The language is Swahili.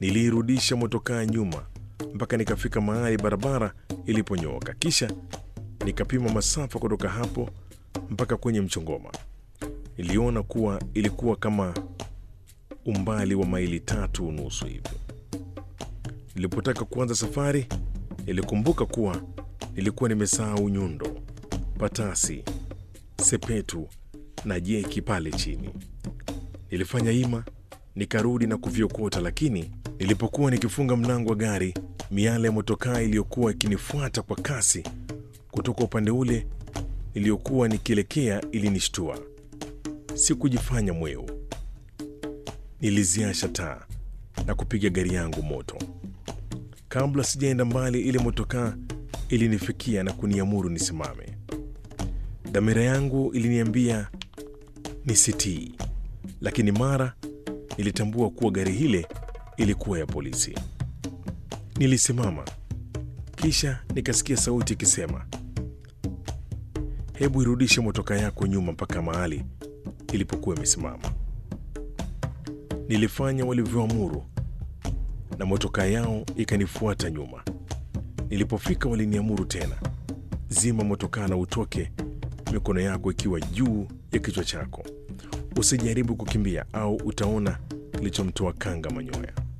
Niliirudisha motokaa nyuma mpaka nikafika mahali barabara iliponyooka, kisha nikapima masafa kutoka hapo mpaka kwenye mchongoma. Niliona kuwa ilikuwa kama umbali wa maili tatu unusu hivi. Nilipotaka kuanza safari, nilikumbuka kuwa nilikuwa nimesahau nyundo, patasi, sepetu na jeki pale chini. Nilifanya ima nikarudi na kuviokota, lakini nilipokuwa nikifunga mlango wa gari, miale ya motokaa iliyokuwa ikinifuata kwa kasi kutoka upande ule niliyokuwa nikielekea ilinishtua. Sikujifanya mweu, niliziasha taa na kupiga gari yangu moto. Kabla sijaenda mbali, ile motokaa ilinifikia na kuniamuru nisimame. Dhamira yangu iliniambia nisitii, lakini mara nilitambua kuwa gari hile ilikuwa ya polisi. Nilisimama, kisha nikasikia sauti ikisema, hebu irudishe motoka yako nyuma mpaka mahali ilipokuwa imesimama. Nilifanya walivyoamuru na motoka yao ikanifuata nyuma. Nilipofika waliniamuru tena, zima motokaa na utoke, mikono yako ikiwa juu ya kichwa chako. Usijaribu kukimbia au utaona kilichomtoa kanga manyoya.